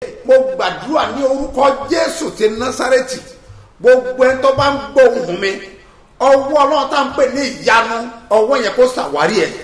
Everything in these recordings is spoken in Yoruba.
mo gbàdúrà ní orúkọ jésù ti násárẹ́tì gbogbo ẹni tó bá ń gbóhùn mi ọwọ́ ọlọ́run tá à ń pè ní ìyanu ọwọ́ yẹn kó ṣàwárí ẹ̀.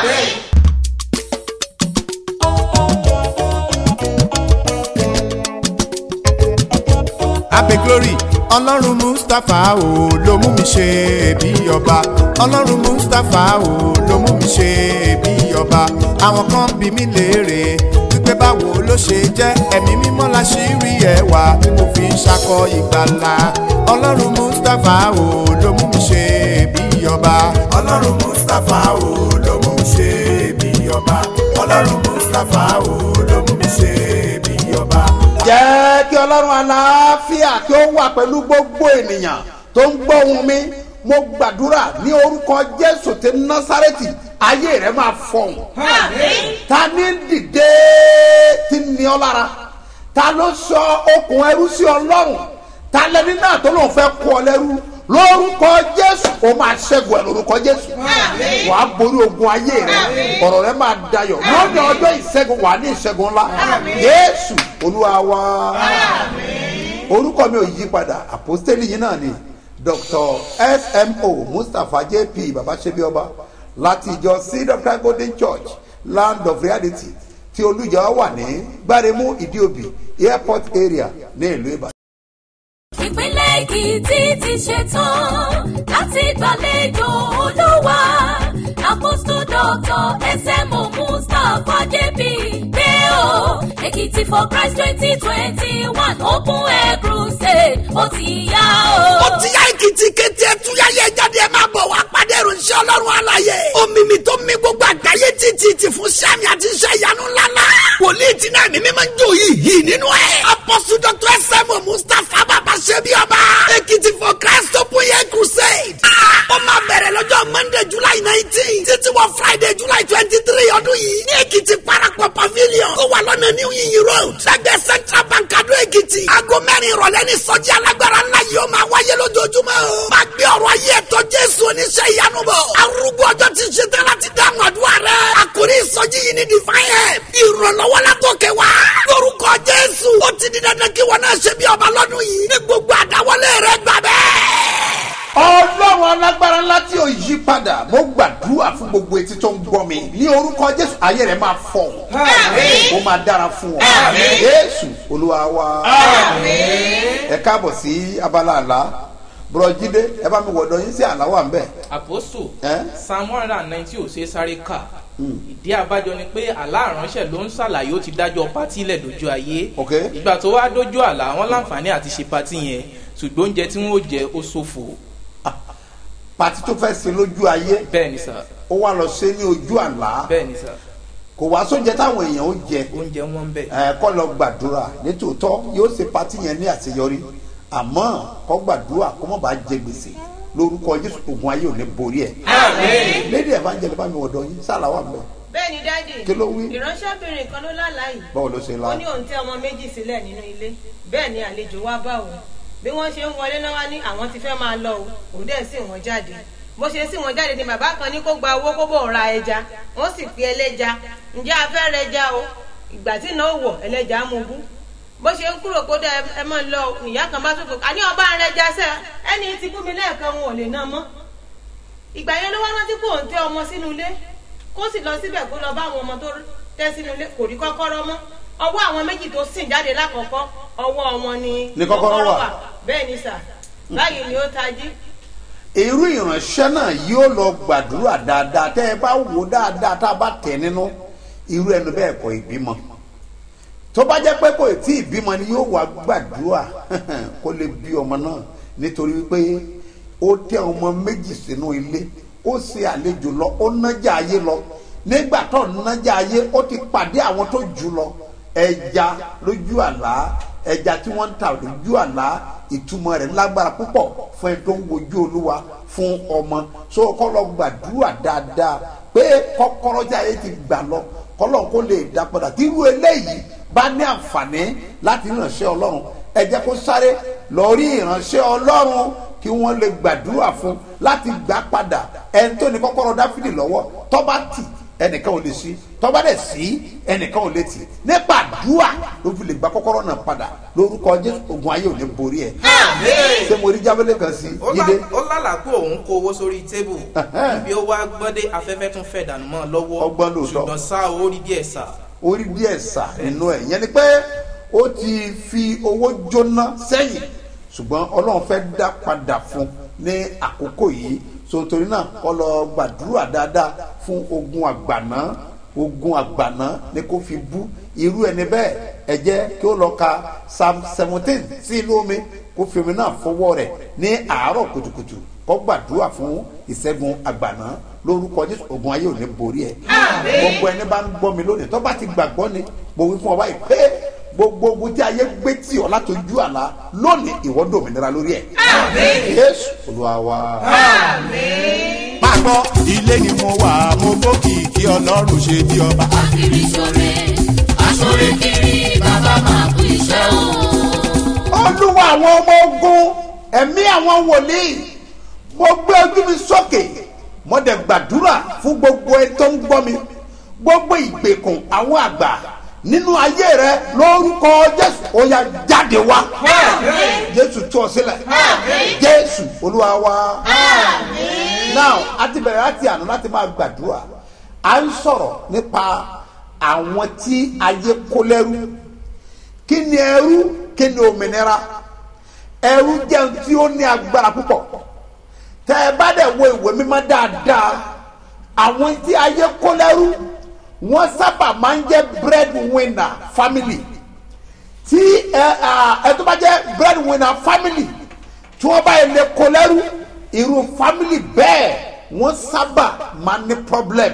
abe glory ọlọ́run mustapha o ló mú mi ṣe bí ọba ọlọ́run mustapha o ló mú mi ṣe bí ọba àwọn kan bí mi léèrè wípé báwo ló ṣe jẹ́ ẹ̀mí mímọ́ la ṣì rí ẹwà tí mo fi ń ṣakọ ìgbàlà ọlọ́run mustapha o ló mú mi ṣe bí ọba ọlọ́run mustapha o ló mú mi ṣe bí ọba ọlọ́run mustapha o ló mú mi ṣe bí ọba. jẹ́ kí ọlọ́run aláàfíà kí ó wà pẹ̀lú gbogbo ènìyàn tó ń gbọ́ ohùn mi mo gbàdúrà ní orúkọ jésù ti násárẹ́tì ayé rẹ̀ máa fọ̀hún. ta ní dìde tí ní ọ lára ta ló sọ okùn ẹrú sí ọlọ́run ta lẹni náà tó lóun fẹ́ kú ọ lẹ́rú lórúkọ jésù ó máa ṣẹ́gun ẹ̀ lórúkọ jésù wàá borí ogun ayé rẹ ọ̀rọ̀ rẹ máa dayọ̀ lónìí ọjọ́ ìṣẹ́gun wàá ní ìṣẹ́gun ńlá jésù olúwa wa orúkọ mi ò yí padà àpòstélì yìí náà ni dr smo mustapha jp babasebioba láti ìjọ seed of christ golden church land of reality tí olùjọ wà ní gbáremú ìdíòbí airport area ní ìlú ìbàdàn. ìpínlẹ̀ èkìtì ti ṣetán láti gbàlejò olúwa apostol doctor smo mustapha jp pé o èkìtì for christ twenty twenty one open air crusade ó ti yá o. ó ti yá èkìtì kété ẹtúyáyé jáde ẹ máa bọ̀ wá pàdé ìròyìn ọlọ́run àlàyé omimi tó mi gbogbo àgbáyé títí ti fún sami àti iṣẹ́ ìyanu ńláńlá wòlíì tí náà mímí máa ń jó yìí yìí nínú ẹ̀ apọ́sù dr sm mustapha bàbá ṣebí ọba èkìtì for christ open air crusade ó máa bẹ̀rẹ̀ lọ́jọ́ monday july nineteen títí wọ friday july twenty three ọdún yìí ní èkìtì parapọ̀ pavilion tó wà lọ́nà new yin road lẹ́gbẹ̀ẹ́ central bank adó èkìtì aago mẹ́rin ìrọ̀lẹ́ ní sọ́jí alágbára ńlá yìí ó máa wáyé lójoojúmọ́ o máa gbé ọ̀rọ̀ ayé ẹ̀tọ́ jésù oníṣẹ́ ìyanu bọ̀ arúgbó ọjọ́ ti ṣe tán láti dáhùn àdúrà rẹ̀ àkórí ìsọjí yìí ní divine help ìrànlọ́wọ́ látòkè wá lórúkọ jésù ó ti di dandan kí wọn náà ṣe bí ọba lọ́dún yìí ní gbogbo àdáwọlé rẹ̀ gbà bẹ́ẹ̀ ọlọ́run alágbára ńlá tí ò yí padà mo gbàdúrà fún gbogbo etí tó ń gbọ́ mi ní orúkọ jésù ayé rẹ̀ máa fọ̀ ó máa dára fún ọ jésù olúwa wa ẹ káàbọ̀ sí abala àlá bùrọ̀jídé ẹ bá mi wọ̀dọ̀ yín sí àlá wà ń bẹ̀. àpòsù Eh? psalm one hundred and ninety ò ṣe é sáré kà ìdí abájọ ni pé àlá àránṣẹ́ ló ń ṣàlàyé ó ti dájọ́ pátí lẹ̀ lójú ayé Ok. ìgbà tó wá dójú àlá wọn láǹfààní àti ṣe pátí yẹn ṣùgbọ́n oúnjẹ tí wọ́n ó jẹ ó ṣòfò pàtí tó fẹ́ ṣe lójú ayé bẹ́ẹ̀ ni sà ó wá lọ ṣe ní ojú àlá bẹ́ẹ̀ ni sà kò wá sóúnjẹ táwọn èèyàn ó jẹ oúnjẹ wọn ń bẹ̀. ẹ kọ́ lọ gbàdúrà nítòótọ́ yóò ṣe pàtí yẹn ní àṣeyọrí àmọ́ kọ́ gbàdúrà kó mọ̀ bá jẹ gbèsè lórúkọ jésù ogun ayé ò ní borí ẹ̀ lédi evangelist bá mi wọ̀dọ̀ yín sálà wà mẹ́ bẹ́ẹ̀ ni dáàdì Kí ló wí? ìránṣẹ́bìnrin kan ló lálàá yìí báwo ló ṣe la ó ní òun tẹ ọmọ méjì sílẹ̀ nínú ilé bẹ́ẹ̀ ni àlejò wá bá òun bí wọ́n ṣe ń wọlé náà wá ní àwọn ti fẹ́ máa lọ o òun dẹ̀ sì wọ́n jáde bó ṣe sì wọ́n jáde ni bàbá kan ní kó gba owó kó bò ra ẹja wọ́n sì pe ẹlẹ́ja ǹjẹ́ a fẹ́ rẹ ẹja o ìgbà tí náà wọ̀ ẹlẹ́ja mú bú bó ṣe ń kúrò kó dẹ ẹ mọ̀ lọ ìyá kan bá tó kò àní ọba rẹ ẹja sẹ́ ẹni tí bú mi lẹ́ẹ̀kan wọn ò lè ná mọ́ ìgbà yẹn ló wá rántí kó òun tẹ ọmọ sínú ilé kó sì lọ síbẹ̀ kó lọ bá àwọn ọmọ tó tẹ́ sínú ilé kò rí kọ́kọ́rọ́ mọ́ ọwọ́ àwọn méjì tó sìn jáde lákọ̀ọ́kọ́ ọwọ́ wọn ni Ni kọ́kọ́rọ́ wà. bẹ́ẹ̀ ni sà báyìí ni ó tají irú ìránṣẹ́ náà yóò lọ gbàdúrà dáadáa tẹ́ ẹ bá wò dáadáa tá a bá tẹ̀ nínú irú ẹnu bẹ́ẹ̀ kọ́ ìbímọ tó bá jẹ́ pé kò tí ì bímọ ni yóò wá gbàdúrà kó lè bí ọmọ náà nítorí wípé ó tẹ ọmọ méjì sínú ilé ó ṣe àlejò lọ ó nájà ayé lọ nígbà tó nájà ayé ó ti pàdé àwọn tó jù lọ ẹja lójú àlá ẹja tí wọ́n ń ta lójú àlá ìtumọ̀ rẹ̀ lágbára púpọ̀ fún ẹni tó ń wojú olúwa fún ọmọ so kọ́ lọ gbàdúrà dáadáa pé kọ́kọ́rọ́ tí ayé ti gbà lọ kọ́lọ́ kó lè dá padà tí irú eléyìí bá ní àǹfààní láti ránṣẹ́ ọlọ́run ẹ jẹ́ kó sáré lọ rí ìránṣẹ́ ọlọ́run kí wọ́n lè gbàdúrà fún láti gbà padà ẹni tó ní kọ́kọ́rọ́ dáfídì lọ́wọ́ tọ́ba tì ẹnìkan ò lè sí tọ́ba dẹ̀ sí ẹnìkan ò lè tì nípa àdúrà ló fi lè gba kọ́kọ́rọ́ náà padà lórúkọ jésù ogun ayé ò ní borí ẹ̀ ṣé mo rí jábẹ́lẹ̀ kan sí ó lá- yídé ó lálàá pé òun kó owó sórí tébù ibi ó wá gbọ́dé afẹ́fẹ́ tún fẹ́ dànù mọ́ ọ lọ́wọ́ Ọgbọ́n lóòótọ́. ṣùgbọ́n sá owó rí díẹ̀ sá orí díẹ̀ sà nínú ẹ̀ yẹn ni pé ó ti fi owó jóná sẹ́yìn ṣùgbọ́n ọlọ́run fẹ́ dá padà fún ní àkókò yìí so torí náà kọ́ lọ gbàdúrà dáadáa fún ogun àgbàná ogun àgbàná ni kò fi bú irú ẹni bẹ́ẹ̀ ẹ jẹ́ kí ó lọ ka psalm seventeen sí inú omi kó fi omi náà fọwọ́ rẹ̀ ní àárọ̀ kùtùkùtù kó gbàdúrà fún ìṣẹ́gun àgbàná lórúkọ jésù ogun ayé ò ní borí ẹ̀ gbogbo ẹni bá ń gbọ́ mi lónìí tó bá ti gbàgbọ́ ni mo wí fún ọ báyìí pé gbogbo ogun tí ayé gbé tì ọ́ látọjú àlá lónìí ìwọ dòmìnira lórí ẹ̀ yéésù olúwa wa. Pápọ̀ ilé ni mo wà mo gbókìkí ọlọ́run ṣe bí ọba. Akiri ṣore, aṣore kiri, bàbá máa kú iṣẹ́ o. olúwa àwọn ọmọ ogun ẹ̀mí àwọn wòlíì mo gbé ojú mi sókè mo dẹ̀ gbàdúrà fún gbogbo ẹni tó ń gbọ́ mi gbogbo ìgbèkùn àwọn àgbà nínú ayé rẹ lórúkọ jésù ó yá jáde wá jésù tú ọ sílẹ̀ jésù olúwa wa now a ti bẹ̀rẹ̀ láti àná láti máa gbàdúrà à ń sọ̀rọ̀ nípa àwọn tí ayé kó lẹ́rú kí ni ẹrú kí ni òmìnira ẹrú jẹun tí ó ní agbára púpọ̀ tẹ ẹ bá dẹ̀ wo ìwé mímọ́ dáadáa àwọn tí ayé kó lẹ́rú wọ́n sábà máa ń jẹ́ bread winner family tí ẹ à, ẹ tó bá jẹ́ bread winner family tí wọ́n bá yẹ lè kó lẹ́rú irú family bẹ́ẹ̀ wọ́n sábà máa ní problem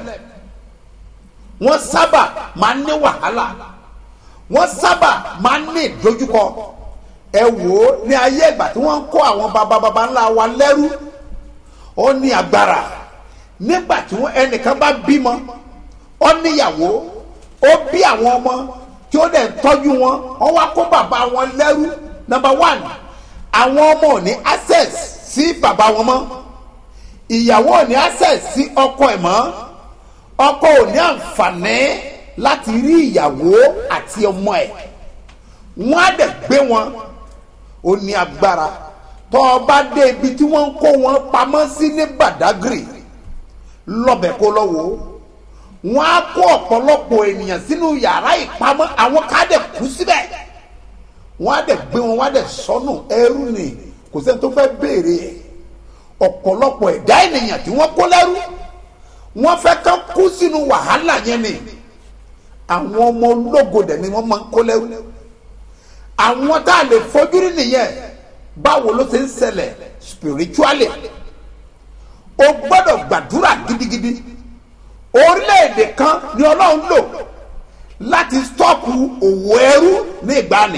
wọ́n sábà máa ní wàhálà wọ́n sábà máa ń ní ìdojúkọ ẹ wò ó ní ayé ìgbà tí wọ́n ń kó àwọn baba baba ńlá wa lẹ́rú ó ní agbára nígbà tí wọ́n ẹnìkan bá bímọ ó níyàwó ó bí àwọn ọmọ tí ó dẹ̀ ń tọ́jú wọn wọ́n wá kó bàbá wọn lẹ́rú number one àwọn ọmọ ò ní access sí bàbá wọn mọ́ ìyàwó ò ní access sí ọkọ ẹ̀ mọ́ ọkọ ò ní àǹfààní láti rí ìyàwó àti ọmọ ẹ̀ wọ́n á dẹ̀ gbé wọn ó ní agbára tó o bá dé ibi tí wọ́n ń kó wọn pamọ́ sí ní Badagry lọ́bẹ̀ kó lọ́wọ́ wọ́n á kó ọ̀pọ̀lọpọ̀ ènìyàn sínú yàrá ìpamọ́ àwọn ká dẹ̀ kú síbẹ̀ wọ́n á dẹ̀ gbé wọn wọ́n á dẹ̀ sọnù ẹrú ni kò sẹ́ni tó fẹ́ béèrè ẹ̀ ọ̀pọ̀lọpọ̀ ẹ̀dá ènìyàn tí wọ́n kó lẹ́rú wọ́n fẹ́ kán kú sínú wàhálà yẹn ni àwọn ọmọ ológo dẹ̀ ni wọ́n máa ń kó lẹ́rú àwọn tá a lè fojú rí nìyẹn báwo ló ṣe ń ṣẹlẹ̀ spiritually o gbọ́dọ̀ gbàdúrà gidigidi orílẹ̀-èdè kan ni ọlọ́run lò láti stọ́ọ̀pù òwò ẹrú ní ìgbàanì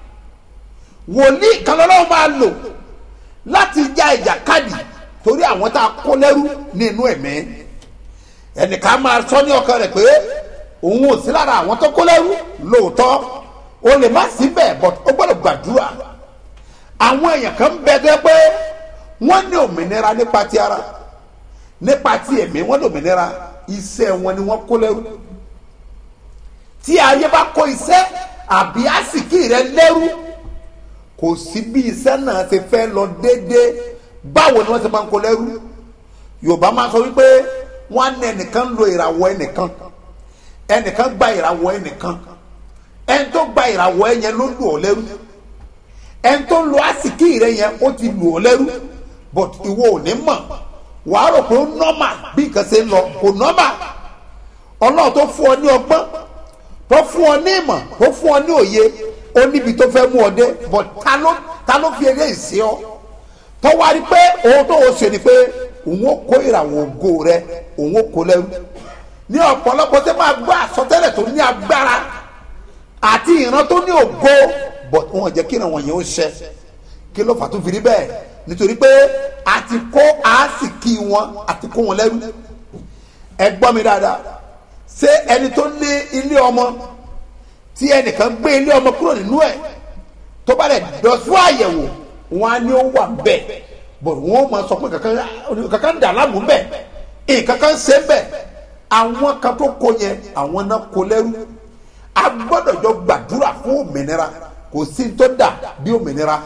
wòlíì kan lọ́lọ́run máa lò láti já ìjàkadì torí àwọn tá a kó lẹ́rú nínú ẹ̀mí ẹnìkan máa sọ ní ọkàn rẹ̀ pé òun ò sí lára àwọn tó kó lẹ́rú lóòótọ́ o lè má sí bẹ́ẹ̀ but o gbọ́dọ̀ gbàdúrà àwọn èèyàn kan bẹ tó yẹ pé wọ́n ní òmìnira nípa ti ara nípa ti ẹ̀mí wọ́n ní òmìnira iṣẹ́ wọn ni wọ́n kó lẹ́rú tí ayé bá kó iṣẹ́ àbí àsìkí rẹ lẹ́rú kò sí bí iṣẹ́ náà ti fẹ́ lọ déédéé báwo ni wọ́n ti máa ń kó lẹ́rú yorùbá máa sọ wípé wọ́n á ní ẹnìkan lo ìràwọ̀ ẹnìkan ẹnìkan gba ìràwọ̀ ẹnìkan ẹni tó gba ìràwọ̀ ẹ yẹn ló lù ọ́ lẹ́rú ẹni tó lo àsìkí rẹ yẹn ó ti lù ọ́ lẹ́rú but ìwọ ò ní mọ̀ wàá rò pé ó nọ́mà bí nǹkan ṣe ń lọ kò nọ́mà ọlọ́run tó fún ọ ní ọgbọ́n tó fún ọ ní ìmọ̀ tó fún ọ ní òye ó níbi tó fẹ́ mú ọ dé but ta ló ta ló fi eléyìí sí ọ tó wá rí pé òun tó o ṣe ni pé òun ó kó ìràwọ̀ ògo rẹ òun ó kó lẹ́rú ní ọ̀pọ̀lọpọ̀ tẹ́ máa gbọ́ àsọtẹ́lẹ̀ tó ní agbára àti ìran tó ní ògo but wọn jẹ́ kí ìran wọ̀nyẹn ó ṣẹ kí ló fà tó fi rí bẹ́ẹ̀ nítorí pé a ti kó àásìkí wọn a ti kó wọn lẹ́rú ẹ gbọ́ mi dáadáa ṣé ẹni tó ní ilé ọmọ tí ẹnìkan gbé ilé ọmọ kúrò nínú ẹ̀ tó bá lẹ̀ dọ̀ fún àyẹ̀wò wọn á ní ó wà bẹ́ẹ̀ but wọn ó máa sọ pé kankan kankan dà láàmú bẹ́ẹ̀ nǹkan kan ṣe bẹ́ẹ̀ àwọn kan tó kó yẹn àwọn náà kó lẹ́rú a gbọ́dọ̀ jọ gbàdúrà fún òmìnira kò sí ní tó dà bí òmìnira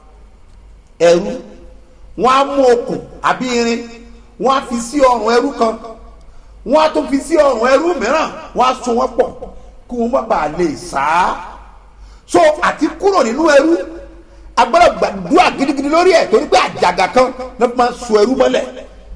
ẹrú wọn á mú okùn àbí irin wọn á fi sí ọrùn ẹrú kan wọn á tún fi sí ọrùn ẹrú mìíràn wọn á so wọn pọ̀ kí wọn má bàa lè sá so àti kúrò nínú ẹrú a gbọ́dọ̀ gbàdúrà gidigidi lórí ẹ̀ torí pé àjàgà kan ló máa ń so ẹrú mọ́lẹ̀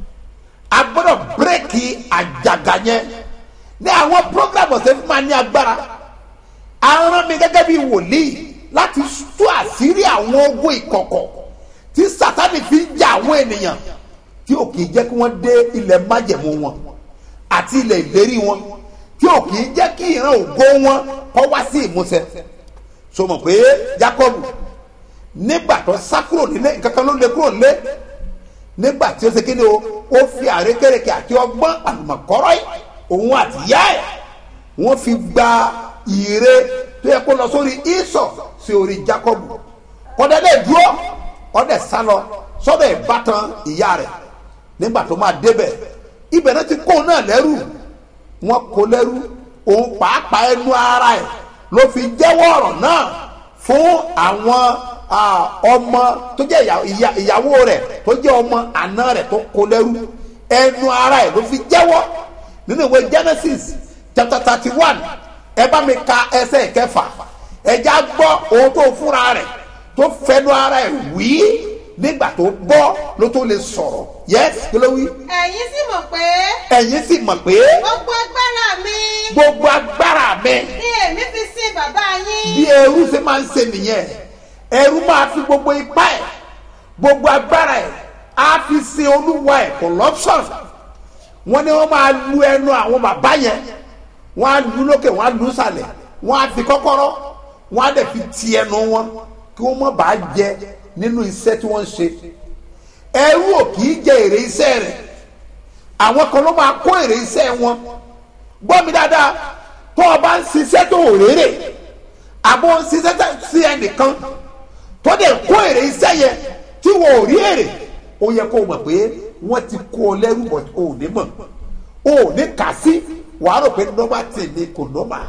a gbọ́dọ̀ bírèkì àjàgà yẹn ní àwọn program ọ̀sẹ̀ fún ma ní agbára aràn mi gẹ́gẹ́ bí wòlíì láti tú àṣírí àwọn ogun ìkọ̀kọ̀ tí sátani fi ń jà àwọn ènìyàn tí ò kì í jẹ́ kí wọ́n dé ilẹ̀ májẹ̀mú wọn àti ilẹ̀ ìlérí wọn tí ò kì í jẹ́ kí ìran ògo wọn kọ́ wá sí ìmúṣẹ so mọ̀ pé Jákọ́bù nígbà tó sá kúrò nílé nǹkan kan ló lé kúrò nílé nígbà tí ó ṣe kíni o ó fi àrékèrèké àti ọgbọ́n àlùmọ̀kọ́rọ́ yìí òun àti ìyá ẹ̀ wọ́n fi gba ire tó yẹ kó lọ sórí ìsọ̀ sí orí Jákọ́bù kọ́dẹ́dẹ́ dúró ọ̀dẹ̀ sá lọ sọ́dọ̀ ìbátan ìyá rẹ̀ nígbà tó máa débẹ̀ ibẹ̀ náà ti kó náà lẹ́rù wọ́n kó lẹ́rù òun pàápàá ẹnu ara ẹ̀ ló fi jẹ́wọ́ ọ̀rọ̀ náà fún àwọn ọmọ tó jẹ́ ìyàwó rẹ̀ tó jẹ́ ọmọ àna rẹ̀ tó kó lẹ́rú ẹnu ara ẹ̀ ló fi jẹ́wọ́ nínú ìwé Genesis chapter thirty one ẹ bá mi ka ẹsẹ̀ kẹfà ẹja gbọ́ ohun tó fúnra rẹ̀ tó fẹnu ara ẹ̀ wí nígbà tó bọ́ ló tó lè sọ̀rọ̀ yes kí ló wí. ẹ̀yin sì mọ̀ pé ẹ̀yin sì mọ̀ pé gbogbo agbára mi gbogbo agbára mi ni èmi fi sin bàbá yín. bí ẹrú ṣe máa ń ṣe nìyẹn ẹrú máa fi gbogbo ipá ẹ̀ gbogbo agbára ẹ̀ á fi sin olúwa ẹ̀ corruption wọ́n ní wọ́n máa lu ẹnu àwọn bàbá yẹn wọ́n á lu lókè wọ́n á lu sàlẹ̀ wọ́n á fi kọ́kọ́rọ́ wọ́n á dẹ̀ fi ti ẹnu wọn kí wọ́n má bàa jẹ nínú iṣẹ́ tí wọ́n ń ṣe ẹrú ò kì í jẹ èrè iṣẹ́ rẹ̀ àwọn kan ló máa kó èrè iṣẹ́ wọn gbọ́ mi dáadáa tó o bá ń ṣiṣẹ́ tó ò rérè àbò ń ṣiṣẹ́ sí ẹnìkan tó dẹ̀ kó èrè iṣẹ́ yẹn tí wọ́n ò rí èrè ó yẹ kó o mọ̀ pé wọ́n ti kó o lẹ́rù bọ̀ o ò ní mọ̀ o ò ní kà sí wàá rò pé nọ́mbà tì ní kò nọ́mbà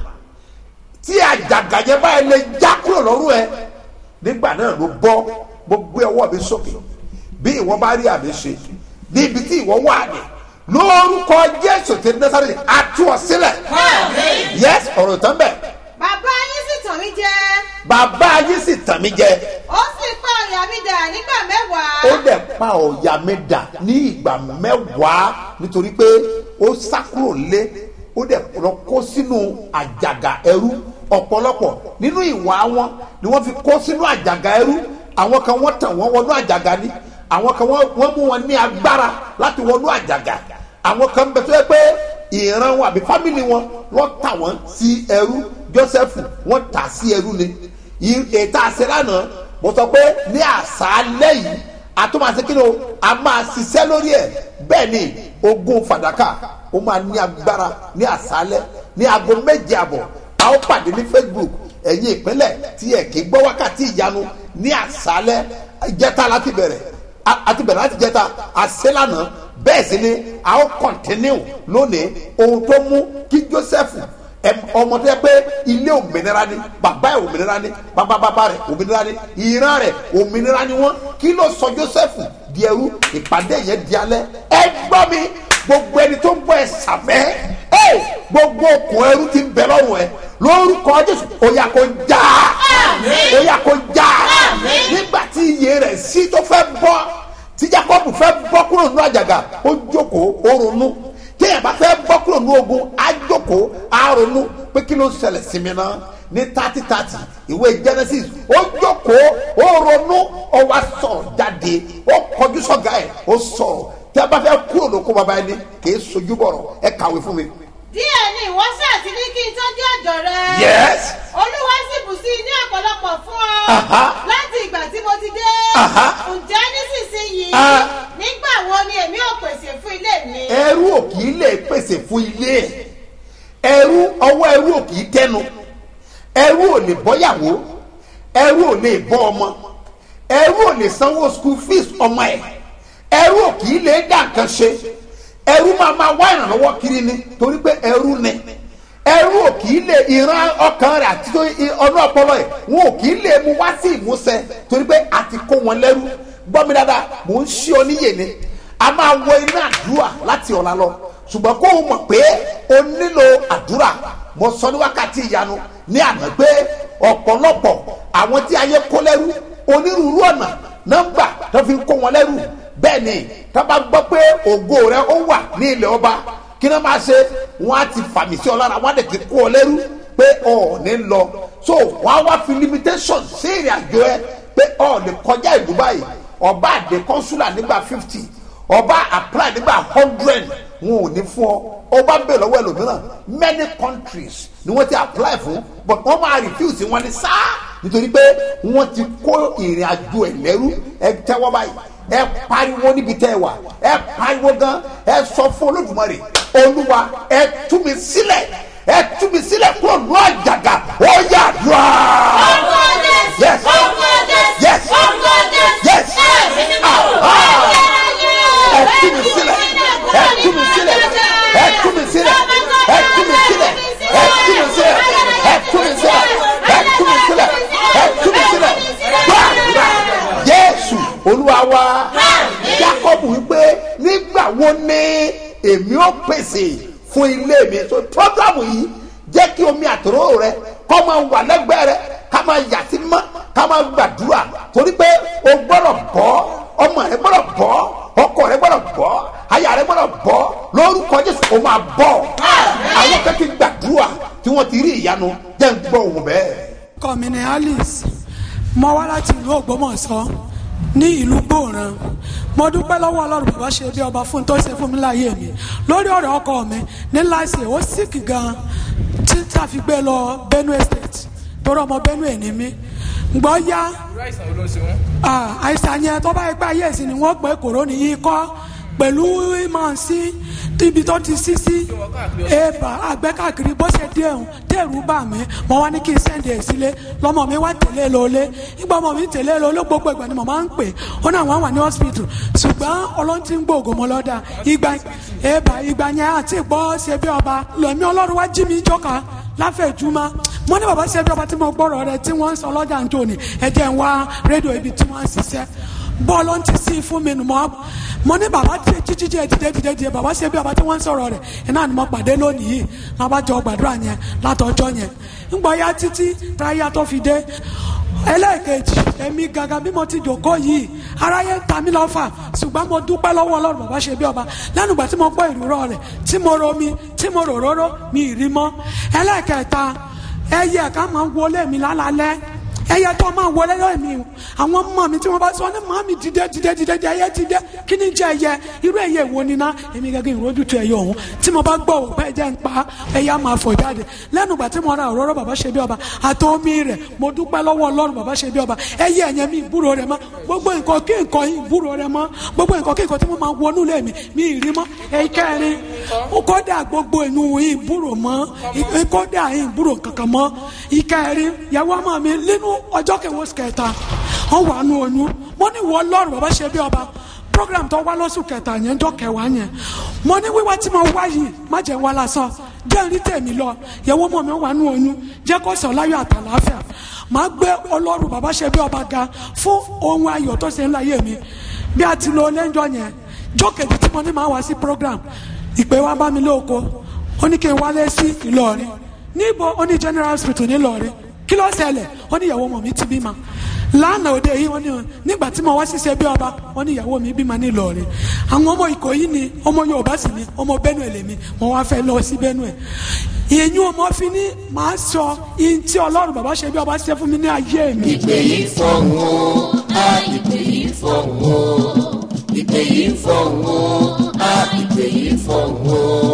tí àjàgà yẹn báyìí lè já kúrò lọ́rùn ẹ nígbà náà ló bọ́ mo gbé ọwọ́ mi sókè bí ìwọ bá rí àmì ṣe níbi tí ìwọ wà ní lórúkọ Jésù ti Násárẹ́tì àtú ọ sílẹ̀ yes ọ̀rọ̀ tán bẹ̀ bàbá yín sì tàn mí jẹ bàbá yín sì tàn mí jẹ ó sì pa ọ̀yà mi dà nígbà mẹ́wàá. ó dẹ̀ pa ọ̀yà mi dà ní ìgbà mẹ́wàá nítorí pé ó sá kúrò lé ó dẹ̀ lọ kó sínú àjàgà ẹrú ọ̀pọ̀lọpọ̀ nínú ìwà wọn ni wọ́n fi kó sínú àjàgà ẹrú àwọn kan wọ́n tàn wọ́n wọnú àjàgà ni àwọn kan wọ́n mú wọn ní agbára láti wọnú àjàgà àwọn kan bẹ tó yẹ pé ìran wọn àbí fámìlì wọn wọ́n tà wọ́n sí ẹrú Jósẹ́fù wọ́n tà sí ẹrú ni ètò àṣẹ lánàá mo sọ pé ní àṣálẹ́ yìí àtúmọ̀sí kí ni o a máa ṣiṣẹ́ lórí ẹ̀ bẹ́ẹ̀ ni ogún fàdákà ó máa ní agbára ní àṣálẹ́ ní aago méje àbọ̀ a ó pàdé ní Facebook ẹ̀yin ìpínlẹ̀ tí ẹ̀ kì í gbọ́ wákàtí ìyanu ní àṣálẹ́ ìjẹta láti bẹ̀rẹ̀ àti bẹ̀rẹ̀ láti jẹta àṣẹ lánàá bẹ́ẹ̀ sì ni a ó kọ̀ntínú lónìí ohun tó mú kí Joseph ọmọ tó yẹ pé ilé òmìnira ni bàbá ẹ òmìnira ni bàbá bàbá rẹ òmìnira ni ìran rẹ òmìnira ni wọn kí ló sọ Joseph di ẹrú ìpàdé yẹn di alẹ́ ẹ gbọ́ mi gbogbo ẹni tó ń bọ ẹ sàmẹ́ ẹ gbogbo okùn ẹrú ti ń bẹ lọ́rùn ẹ lórúkọ Jésù ó yá kó já ó yá kó já nígbà tí iye rẹ̀ sí tó fẹ́ bọ́ tí Jacob fẹ́ bọ́ kúrò nínú àjàgà ó jókòó ó ronú téèyàn bá fẹ́ bọ́ kúrò ní ogun á jókòó á ronú pé kí ló ń ṣẹlẹ̀ sí mi náà ní thirty thirty ìwé Genesis ó jókòó ó ronú ó wá sọ̀rọ̀ jáde ó kọjú sọ́gà ẹ̀ ó sọ̀rọ̀ tí a bá fẹ́ kúrò lóko bàbá ẹni kì í sojú bọ̀rọ̀ ẹ kàwé fún mi. díẹ̀ ni ìwọ ṣáàtì ní kí n tó dé ọ̀dọ̀ rẹ. yes olúwa sì bù sí i ní ọ̀pọ̀lọpọ̀ fún ọ. Aha. láti ìgbà tí mo ti dé. Aha. ǹjẹ́ nísinsìnyí. Ah. nígbà wo ni èmi ò pèsè fún ilé mi. ẹrú ò kì í lè pèsè fún ilé ẹ̀ ẹrú ọwọ́ ẹrú ò kì í tẹnu ẹrú ò lè bọ́yàwó ẹrú ò lè bọ́ ọmọ ẹrú ò lè sanwó school fees ọmọ ẹ̀ ẹrú ò kì í lè dá nǹkan ṣe ẹrú máa máa wá ìrànlọ́wọ́ kiri ni torí pé ẹrú ni ẹrú ò kì í lè ìran ọkàn rẹ̀ àti tó ọdún ọpọlọ ẹ̀ wọn ò kì í lè mú wá sí ìmúṣẹ torí pé a ti kó wọn lẹ́rú gbọ́ mi dáadáa mò ń ṣí ọ níyè ni a máa wọ iná àdúrà láti ọ̀la lọ ṣùgbọ́n kó o mọ̀ pé o nílò àdúrà mo sọ ní wákàtí ìyanu ní àná pé ọ̀pọ̀lọpọ̀ àwọn tí ayé kó lẹ́rú onírúurú ọ̀nà nọ́mbà tó fi ń kó wọn lẹ́rú bẹ́ẹ̀ ni tó bá gbọ́ pé ògo rẹ ó wà ní ilẹ̀ ọba kí ni wọ́n máa ṣe wọ́n á ti fàmì sí ọ lára wọ́n á dẹ̀ ti kó ọ lẹ́rú pé ọ ò ní lọ so wọ́n á wá fi limitation sí ìrìn àjò ẹ pé ọ ò lè kọjá ìlú báyìí ọba àdé kọ́nsúlà nígbà fifty ọba apply nígbà hundred wọn ò ní fún ọ ọba bẹ̀ lọ́wọ́ ẹlòmíràn many countries ni wọ́n ti apply fún but wọ́n máa refuse wọn ní sáà nítorí pé wọ́n ti kó ìrìn àjò ẹ̀ lẹ́rú ẹ tẹ́wọ́ báyìí ẹ pariwo níbi tẹ́ ẹ wà ẹ pariwo gan ẹ sọ fún olódùmarè olúwa ẹ tú mi sílẹ̀ ẹ tú mi sílẹ̀ kúrò ní àjàgà ó yà dùá. yes yes yes ah ẹ tú mi sílẹ̀ ẹ tú mi sílẹ̀ ẹ tú mi sílẹ̀ ẹ tú mi sílẹ̀ ẹ tú mi sílẹ̀ ẹ tú mi sílẹ̀ ẹ tú mi sílẹ̀ ẹ tú mi sílẹ̀ gbàgbà jésù olúwa wa jacob wípé nígbà wo ni èmi ó pèsè fún ilé mi so programu yìí jẹ́ kí omi àtòrò rẹ kọ́ máa wà lẹ́gbẹ̀ẹ́ rẹ ká máa yà sí mọ́ ká máa gbàdúrà torí pé o gbọ́dọ̀ bọ́ ọmọ rẹ gbọ́dọ̀ bọ́ ọkọ rẹ gbọ́dọ̀ bọ́ aya rẹ gbọ́dọ̀ bọ́ lórúkọ jésù o máa bọ́ àwọn kan ti gbàdúrà tí wọ́n ti rí ìyanu jẹ́ ń gbọ́ òun bẹ́ẹ̀. orúkọ mi ni alice mo wá láti ìlú ògbómọ̀ṣọ́ ní ìlú gbòòràn mo dúpẹ́ lọ́wọ́ ọlọ́run bàbá ṣe bí ọba fún tó ṣe fún mi láyé mi lórí ọ̀rọ̀ ọkọ mi ní láìsí ó síkì gan tí tá a fi gbé lọ benue state torí ọmọ benue ní mi gbọ́ yá irú àìsàn wo ló ń ṣe wọn. ah, àìsàn yẹn tó bá yẹ pé ayé ẹ̀sìn ni wọ́n pẹ́ kòrónì yìí kọ́ pẹ̀lú ìmọ̀ sí ibi tó ti sí sí èèbà àgbẹ̀ káàkiri bó ṣe dé ẹ̀hún dẹ́rù bà mí mo wá ní kí n sẹ́ndì ẹ̀ sílé lọ́mọ mi wá tẹ̀lé e lọ́lé ìgbà ọmọ mi tẹ̀lé e lọ́lé gbogbo ìgbà ni mo máa ń pè ó náà wọ́n wà ní hospital ṣùgbọ́n ọlọ́run ti ń gbóògùn mọ́ lọ́dà ìgbà èèbà ìgbà yẹn àti ìgbọ́ ṣe bí ọba lọ́mí ọlọ́run wá jí mi jọ́ka láfẹ̀júmọ́ mo ní bàbá ṣe bí ọba tí mo gbọ́rọ̀ rẹ tí wọ́n ń sọ lọ́jà ń jò ní ẹ̀jẹ̀ ń wá rédíò ibi tí wọ́n ń ṣiṣẹ́ bọ́ọ̀lù ń ti sí fún mi nù mọ́ mo ní bàbá tí jíjí jẹ dìde dìde dìde bàbá ṣe bí ọba tí wọ́n ń sọ̀rọ̀ rẹ̀ iná ni mo pàdé lónìí yìí lábàjọ gbàdúrà yẹn látọjọ́ yẹn ńgbọ́ ya títí táyà tó fi dé ẹlẹ́ẹ̀kejì èmi gangan bí mo ti jòkó yìí aráyé ń ta mí lọ́fà ṣùgbọ́n mo dúpẹ́ lọ́wọ́ ọlọ́run bàbá ṣe bí ọba lẹ́nu ìgbà tí mo gbọ́ ìrúrọ̀ rẹ̀ tí mo romi tí mo rò róró mi ì rí mọ́ ẹlẹ́ẹ̀kẹta ẹyẹ ká máa ń wọlé mi lálálẹ́ ẹyẹ tó máa wọlé lọ́ọ̀ mi o àwọn ọmọ mi tí wọ́n bá sọ ní màá mi dìde dìde dìde dìde ẹyẹ dìde kí ni jẹ ẹyẹ irú ẹyẹ wo ni ná èmi gẹ́gẹ́ ìrójú tu ẹyẹ ọ̀hún tí mo bá gbọ́ òun pé ẹjẹ́ ń pa ẹyẹ á máa fọ̀ jáde lẹ́nu ìgbà tí mo ra òróró bàbá ṣe bí ọba àti omi rẹ̀ mo dúpẹ́ lọ́wọ́ ọlọ́run bàbá ṣe bí ọba ẹyẹ ẹ̀yẹ mi ìbúrò rẹ̀ mọ́ gbogbo nǹkan kí nǹkan yìí ìbúrò rẹ̀ mọ́ gbogbo nǹkan kí nǹkan tí mo máa wọnú lé mi mi ì rí mọ́ ẹ̀kẹ́rin kódà gbogbo inú ìbúrò mọ́ kódà ìbúrò kankan mọ́ ìkẹrin yàwó ọmọ mi nínú ọjọ́ kẹwọ́ kẹta wọ́n wà nù oyún mo ní wọ́n lọ́rùn bàbá ṣe bí ọba program tó wá lọ́sùn kẹta yẹn jọ kẹwàá yẹn mo ní wíwá tí mo wá yìí má jẹ́ wá lásán jẹ́ rí tèmi lọ yẹ̀wò mọ̀ mi wà nù oyún jẹ́ kó sọ láyọ̀ àtàláfíà màá gbé ọlọ́run bàbá ṣe bí ọba ga fún ohun ayọ̀ tó ṣe ń láyé mi bí a ti lo lẹ́njọ́ yẹn jọ́ kejì tí mo ní máa wá sí program ìpè wa bá mi lóko ó ní kí n wálé sí Ìlọrin níbo ó ní general hospital ní Ìlọrin kí ló ṣẹlẹ̀ ó ní ìyàwó ọmọ mi ti bímọ lánàá òde yìí wọ́n ní nígbà tí mo wá ṣiṣẹ́ bí ọba wọ́n ní ìyàwó mi bímọ ní Ìlọrin àwọn ọmọ Ìkòyí ni ọmọ Yorùbá sì ni ọmọ Benue lèmi mo wá fẹ́ lọ sí Benue ìyẹn ọmọ fi ní màá sọ ihun tí Ọlọ́run bàbá ṣe bí ọba ṣe fún mi ní ayé mi. ìpè yìí fọ̀hún o á ìpè yìí fọ̀hún o ìpè yìí fọ̀hún o á ìpè yìí fọ̀hún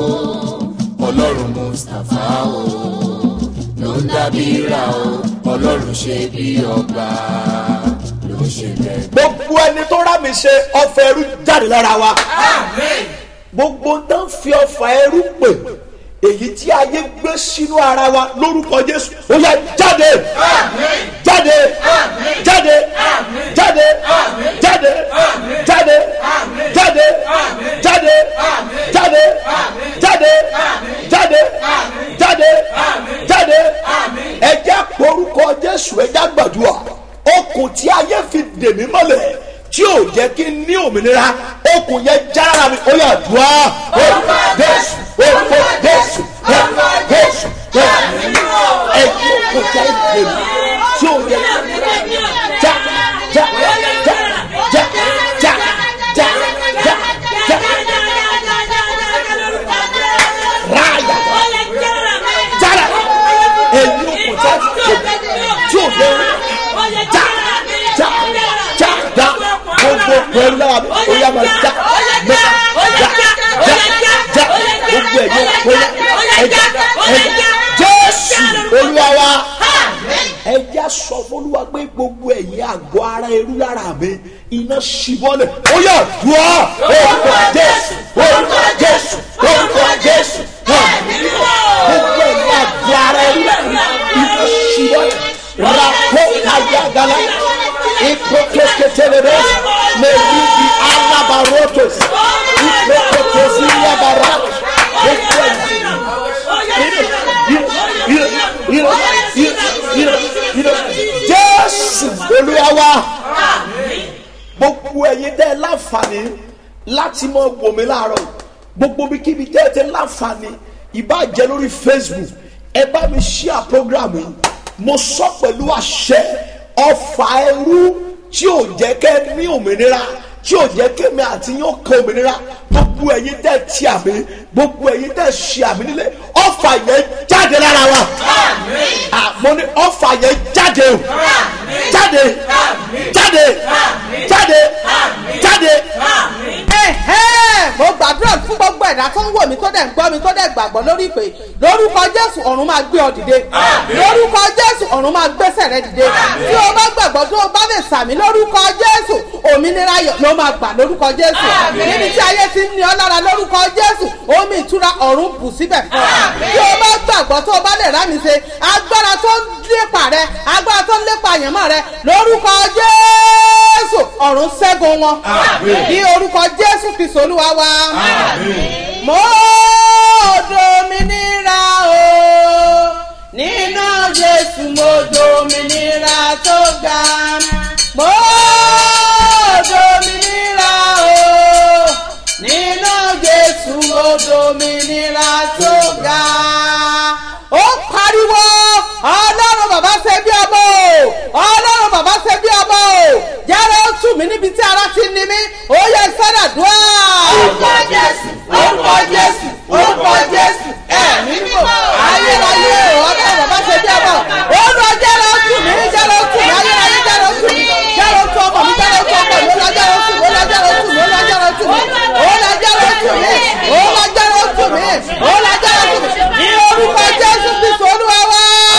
o ọlọ́run mustapha o ló ń dábìíra o ọlọ́run ṣe bí ọba ló ń ṣe bẹ́ẹ̀. gbogbo ẹni tó rà mí ṣe ọfà ẹrú jáde lára wa gbogbo ń tán fi ọfà ẹrú pè èyí tí ayé gbé sínú ara wa lórúkọ jésù ó yá jáde jáde jáde jáde jáde jáde jáde jáde jáde okùn tí ayé fi dè mí mọ́lẹ̀ tí ò jẹ́ kí n ní òmìnira okùn yẹn jára mi ó yà dùn á orúkọ jésù orúkọ jésù orúkọ jésù ẹ̀yin okùn tí ayé fi dè mí tí ò jẹ́ já já já já já já já já ráyà jára ẹ̀yin okùn tí ayé fi dè mí tí ò jẹ́ já já já já gbogbo pẹ̀lú náà ó yà máa já mẹ́ta já já já gbogbo ẹ̀yẹ pẹ̀lú ẹ̀já ẹ̀já jésù olúwa wa ẹ̀já sọ fọlúwa pé gbogbo ẹ̀yẹ àgọ́ ara ẹrú lára mi iná ṣibọ́lẹ̀ ó yà dùá orúkọ jésù orúkọ jésù orúkọ jésù gbogbo ẹ̀yẹ àgọ́ ara ẹrú lára mi iná ṣibọ́lẹ̀ rapo ayagala iprokeketelebe melidi alabarotos iprokotosinyabara jésù olúwawa gbogbo ẹyin tẹ láǹfààní láti mọ wòmí láàárọ gbogbo bíkíbi tẹ tẹ láǹfààní ìbàjẹ́ lórí facebook ẹ bá mi ṣíà program yìí mo sọ pẹ̀lú àṣẹ ọfà ẹrú tí ò jẹ́ kẹ́ ní òmìnira tí ò jẹ́ kémi àti yín ó kan òmìnira gbogbo ẹ̀yin tẹ́ ti àmì gbogbo ẹ̀yin tẹ́ ṣe àmì nílé ọfà yẹn jáde lára wa mo ní ọfà yẹn jáde o jáde jáde jáde jáde. ẹ̀hẹ́ mo gbàdúrà fún gbogbo ẹ̀dá tó ń wò mí tó dẹ̀ ń gbọ́ mi tó dẹ̀ gbàgbọ́ lórí ìpè lórúkọ jésù ọ̀run máa gbé ọ dìde lórúkọ jésù ọ̀run máa gbẹ́sẹ̀ rẹ dìde tí o bá gbàgbọ́ tó o bá lè sàmì lórúkọ jésù òmìnira yọ ló máa gbà lórúkọ jésù níbi tí ayé ti ń ní ọ lára lórúkọ jésù omi ìtura ọ̀run bù síbẹ̀ fún ọ tí o bá gbàgbọ́ tó o bá lè rámi ṣe agbára tó ń lépa rẹ agbára tó ń lépa àyànmọ́ rẹ lórúkọ jésù ọ̀run ṣẹ́gun wọn ní orúkọ jésù kristu olúwa wa mo dominira o nínú jésù mo dominira tó ga mo dominira o nínú jésù mo dominira tó ga ó pariwo ọlọ́run bàbá ṣe bí ọmọ o ọlọ́run bàbá ṣe bí ọmọ o jẹ́rọ ó tù mí níbi tí ara ti ní mí ó yẹ sẹ́dàdúrà. orúkọ jésù orúkọ jésù orúkọ jésù ẹ̀mí mímọ́ ayérayé ọlọ́run bàbá ṣe bí ọmọ ó lọ jẹ́rọ ó tù mí jẹ́rọ ó tù mí ayérayé jẹ́rọ ó tù mí jẹ́rọ ó tù ọmọ mi jẹ́rọ ó tù ọmọ mi ó lọ jẹ́rọ ó tù mí ó lọ jẹ́rọ ó tù mí ó lọ jẹ́rọ ó tù mí ó lọ jẹ́rọ ó tù mí ó lọ jẹ́rọ ó tù mí ó lọ jẹ́rọ ó tù mí ní orúkọ jésù kristu olúwa wá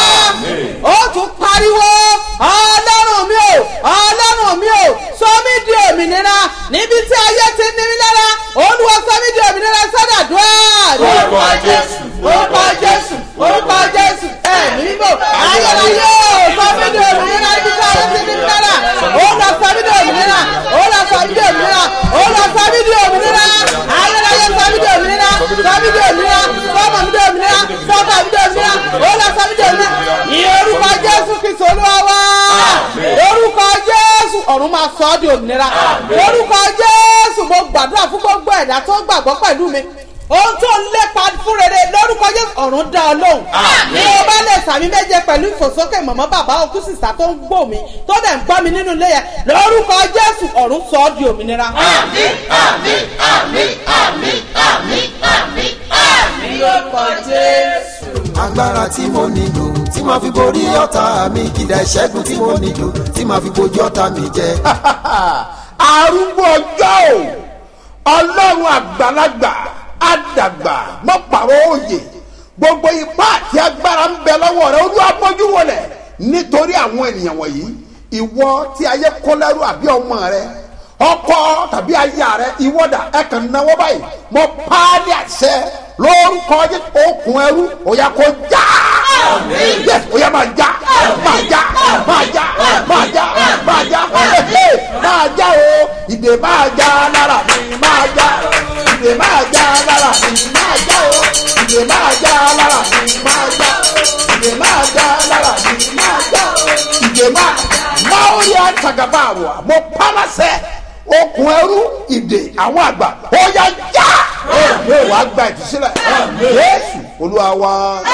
ó tún pariwo ọlọ́run mi ò ọlọ́run mi ò sọ mí di òmìnira níbi tí ayé ti ní mí lára olúwa sọ mí di òmìnira sọ́dàdúrà. orúkọ jésù orúkọ jésù orúkọ jésù ẹ̀mí mímọ́ ayérayé ò sọ mí di òmìnira níbi tí ayé ti ní mí lára olúwa sọ mí di òmìnira olúwa sọ mí di òmìnira olúwa sọ mí di òmìnira ayérayé sọ mí di òmìnira sọ mí di òmìnira sọmọ mi di òmìnira sọmọ mi di òmìnira olúwa sọ mí di òmìnira ní orúkọ jésù kristu olúwa wá orúkọ jésù ọ̀run máa sọ ọ́ di òmìnira orúkọ jésù mo gbàdúrà fún gbogbo ẹ̀dá tó gbàgbọ́ pẹ̀lú mi ohun tó ń lépa fún rere lórúkọ jésù ọ̀run dá ọ lóhùn bí o bá lè sàmì méje pẹ̀lú ìfòsókè mọ̀mọ́ bàbá òkú sísá tó ń gbò mí tó dẹ̀ ń gbọ́ mi nínú ilé yẹn lórúkọ jésù ọ̀run sọ ọ́ di òmìnira. àmì àmì àmì àmì àmì àmì àmì lórúkọ jésù. agbára tí mo nílò tí màá fi borí ọ̀tá mi kìdá ìṣẹ́gun tí mo nílò tí màá fi bojú ọ̀tá mi jẹ. arúgbó ọjọ́ o ọlọ́run àgbàlagbà àdàgbà mọ́pàrọ̀ òye gbogbo ipá àti agbára ń bẹ lọ́wọ́ rẹ olúwa bójú wọlẹ̀ nítorí àwọn ènìyàn wọ̀nyí ìwọ tí ayé kó lẹ́rú àbí ọmọ rẹ ọkọ tàbí aya rẹ ìwọ́dà ẹ kàn náwó báyìí mo paálí àṣẹ lórúkọ jẹ okùn ẹrú òyà kò já yes òyà máa já máa já máa já máa já máa já máa já o ìdè máa já lára mi máa já ìdè máa já lára mi máa já o ìdè máa já lára mi máa já ìdè máa já lára mi máa já ìdè máa máa sagaba àrùn mo pàmàṣẹ okùn ẹrú ìdè àwọn àgbà ó yá já wàá gba ìtúsílẹ̀ yéésù olúwa wa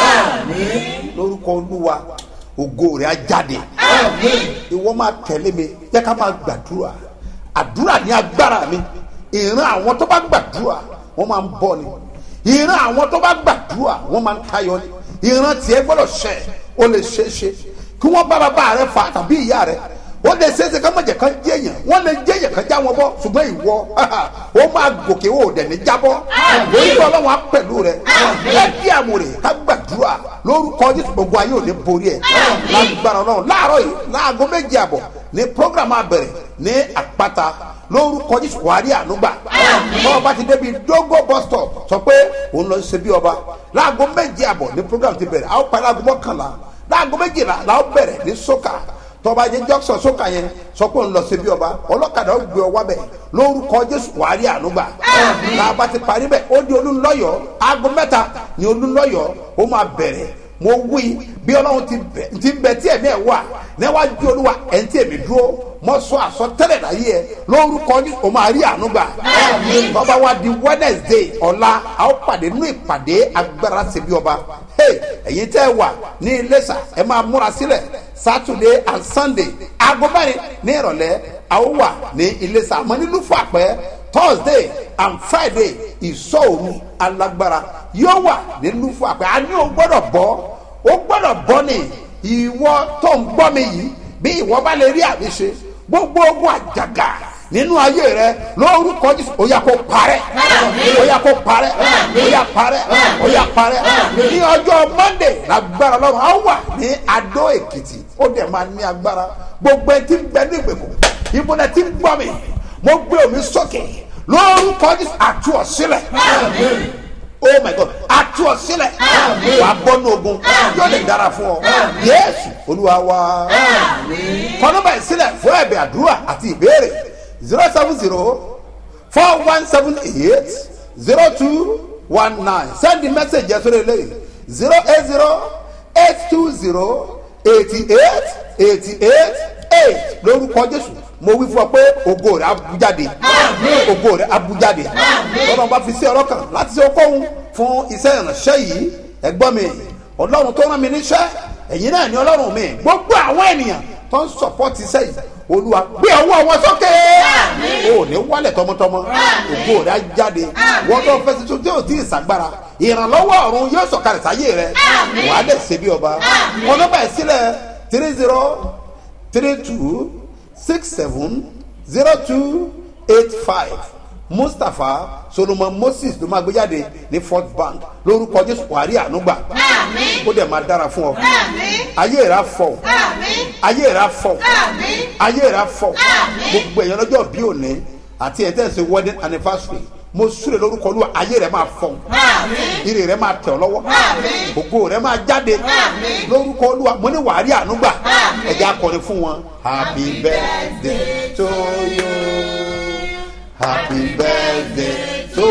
lórúkọ olúwa ògo rẹ̀ á jáde ìwọ máa tẹ̀lé mi yẹ ká máa gbàdúrà àdúrà ní agbára mi ìran àwọn tó bá gbàdúrà wọ́n máa ń bọ̀ ni ìran àwọn tó bá gbàdúrà wọ́n máa ń tayọ ni ìran tiẹ̀ gbọ́dọ̀ ṣẹ ó lè ṣe é ṣe kí wọ́n bá bàbá rẹ fà tàbí ìyá rẹ ó lè ṣe é ṣe ká má jẹ kán jẹyàn wọ́n lè jẹyàn kán já wọn bọ́ ṣùgbọ́n ìwọ ó máa gòkè ó dẹ̀ ní jábọ́ lórí ọlọ́run á pẹ̀lú rẹ ẹ bí àmúrè ká gbàdúrà lórúkọ jésù gbogbo ayé ò ní borí ẹ lágbára ọlọ́run láàárọ̀ yìí láago méje àbọ̀ ní programme abẹ̀rẹ̀ ní àpáta lórúkọ jésù wàá rí ànúgbà bọ́ọ̀ bá ti débi dógó bus stop sọ pé òun lọ ṣe bí ọba láago méje àbọ̀ ní programme ti bẹ̀rẹ̀ àwọn parí aago mọ́kànlá láago méjìlá làwọn bẹ̀rẹ̀ ní sókà tọba jẹ jọsọ sókà yẹn sọ pé òun lọ sí bí ọba ọlọ́kadà ó gbé ọ wá bẹ̀ lórúkọ jésù wàá rí ànúgbà làbá ti parí bẹ̀ ó di olúńlọ́yọ̀ aago mẹ́ta ní olúńlọ́yọ̀ ó máa bẹ̀rẹ̀ mo wí bí ọlọ́run ti bẹ̀ ti bẹ̀ tí ẹ̀mí ẹ̀ wà níwájú olúwa ẹ̀ ń tí èmi dúró mọ sọ àsọtẹ́lẹ̀ láyé ẹ lórúkọ ní o máa rí àánú gbà bàbá wa di wednesday ọ̀la a ó pàdé nínú ìpàdé agbára ṣebí ọba ẹ̀yin tẹ́ ẹ wà ní iléṣà ẹ máa múra sílẹ̀ saturday and sunday aago mẹ́rin ní ìrọ̀lẹ́ a ó wà ní iléṣà àmọ́ nílùú fún àpẹ́ thursday and friday ìsọ̀òru alágbára yóò wà nílùú fún àpẹ́ a ní o gbọ́dọ̀ bọ́ o gbọ́dọ̀ bọ́ ni ìwọ tó ń gbọ́ mi yìí bí ìwọ bá lè rí àmì ṣe gbogbo ogun àjàgà nínú ayé rẹ lórúkọ jésù ó yà kó parẹ ó yà kó parẹ ó yà parẹ ó yà parẹ ní ọjọ́ monday lágbára lọ́rùn á wà ní adó èkìtì ó dẹ̀ máa ní agbára gbogbo ẹtí ń bẹ ní ìgbèkùn ìbúdẹ tí ń gbọ́ mi mo gbé omi sókè lórúkọ jésù àtú ọ sílẹ̀ oh my god àtú ọ sílẹ̀ wà á bọ́ ní ogun yóò lè dára fún ọ yéésù olúwa wa kọ́nọ́bà ìsílẹ̀ fún ẹ̀bẹ̀ àdúrà àti ìbéèrè zero seven zero four one seven eight zero two one nine send the message yẹn sórí eléyìí zero eight zero eight two zero eighty eight eighty eight eight lórúkọ jésù mo wí fún ọ pé ògo rẹ abújáde ògo rẹ abújáde lọ́dọ̀ bá fi sí ọ̀rọ̀ kan láti ṣe okòwò fún iṣẹ́ ìránṣẹ́ yìí ẹgbọ́n mi ọlọ́run tó rán mi níṣẹ́ ẹ̀yin náà ni ọlọ́run mi gbogbo àwọn ènìyàn tó ń sọ̀pọ́tì iṣẹ́ yìí olúwa gbé ọwọ́ wọn sókè o ní wálẹ̀ tọmọtọmọ ògo rẹ ajáde wọ́n tó fẹ́ tuntun tí o ti ṣàgbára ìrànlọ́wọ́ ọ̀run yóò sọ̀kalẹ̀ sáyé rẹ wàá lè ṣe bí ọba wọn ló bá ẹ̀ sílẹ̀ three zero three two six seven zero two eight five mustapha solomon moses ló máa gbé jáde ní fort bank lórúkọ jésù wàrí ànúgbà ó dẹ̀ máa dára fún ọ ayé rà fọ ayé rà fọ ayé rà fọ gbogbo èèyàn lọ́jọ́ bí òní àti ẹ̀tẹ́sí wedding anniversary mo súre lórúkọ olúwa ayé rẹ máa fọ ire rẹ máa tẹ ọ lọ́wọ́ ògo rẹ máa jáde lórúkọ olúwa mo ní wàrí ànúgbà ẹ̀jẹ̀ akọrin fún wọn happy birthday to you happy birthday to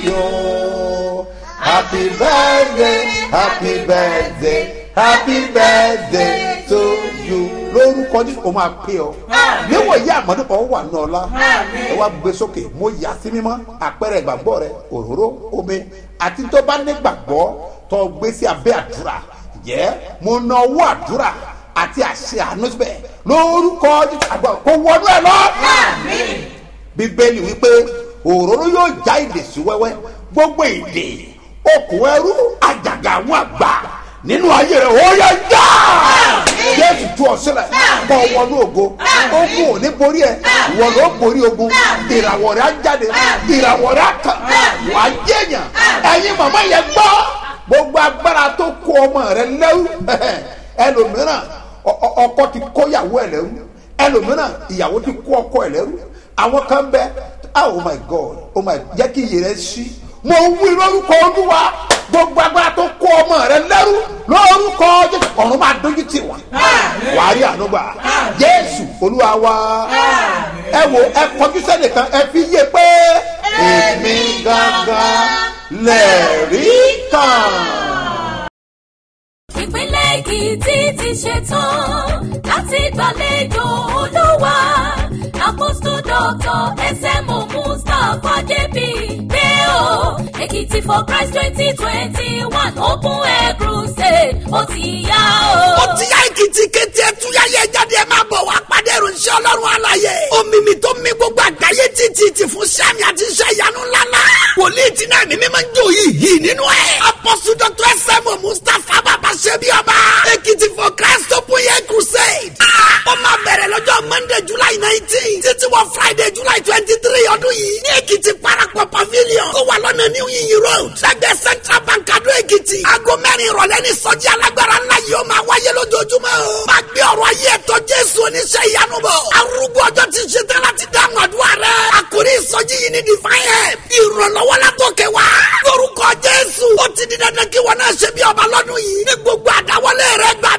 you happy birthday happy birthday happy birthday to you lórúkọ ní o máa pè ọ níwọ̀nyí àmọ́dé kan wà ní ọlá ẹ wá gbé sókè mo yà sí mímọ́ àpẹẹrẹ ìgbàgbọ́ rẹ òróró omi àti tó bá ní gbàgbọ́ tó gbé sí abẹ́ àdúrà jẹ́ mo na owó àdúrà àti àṣẹ àánú síbẹ̀ lórúkọ àgbà kò wọnú ẹ lọ. bíbélì wípé òróró yóò já ìdè sí wẹ́wẹ́ gbogbo ìdè okùn ẹrú àjàgà àwọn àgbà nínú ayé rẹ ó yẹ já jésù tú ọ sílẹ̀ kọ wọnú ògo ogun ò ní borí ẹ ìwọ ló borí ogun ìràwọ̀ rẹ á jáde ìràwọ̀ rẹ á tàn wà á jẹyàn ẹyin màmá yẹn gbọ́ gbogbo agbára tó kó ọmọ rẹ lẹ́rú ẹlòmíràn ọkọ ti kó ìyàwó ẹ lẹ́rú ẹlòmíràn ìyàwó ti kó ọkọ ẹ lẹ́rú àwọn kan bẹ oh my god oh my jẹ́ kí iyì rẹ ṣí mo wí lórúkọ olúwa gbogbo agbára tó kó ọmọ rẹ lẹ́rú lórúkọ jésù ọ̀run máa dójú tì wọ́n wàá rí ànúgbà jésù olúwa wa ẹ wo ẹ kọjú sẹ́nìkan ẹ fi yé pé èmi gangan lẹ́ẹ̀rí kan. ìpínlẹ̀ èkìtì ti ṣetán láti gbàlejò olúwa èkìtì for christ twenty twenty one open air crusade ó ti yá o. ó ti yá èkìtì kété ẹtúyáyé jáde ẹ máa bọ̀ wá pàdé ìròyìn ọlọ́run àlàyé omimi tó mi gbogbo àgbáyé títí ti fún sẹ́mi àti iṣẹ́ ìyanu ńláńlá wòlíì tí náà mímí máa ń jó yìí yìí nínú ẹ̀ apọ́sù dr sm mustapha bàbá ṣẹ́bi ọba èkìtì for christ open air crusade ó máa bẹ̀rẹ̀ lọ́jọ́ monday july nineteen títí wọ friday july twenty three ọdún yìí ní èkìtì parapọ̀ pavilion tó wà lọ́nà new yiyi road lẹ́gbẹ̀ẹ́ central bank adó èkìtì aago mẹ́rin ìrọ̀lẹ́ ní sọ́jí alágbára ńlá yìí ó máa wáyé lójoojúmọ́ o máa gbé ọ̀rọ̀ ayé ẹ̀tọ́ jésù oníṣẹ́ ìyanu bọ̀ arúgbó ọjọ́ ti ṣe tán láti dáhùn àdúrà rẹ̀ àkórí ìsọjí yìí ní divine help ìrànlọ́wọ́ látòkè wá lórúkọ jésù ó ti di dandan kí wọn náà ṣe bí ọba lọ́dún yìí ní gbogbo àdáwọlé rẹ̀ gbà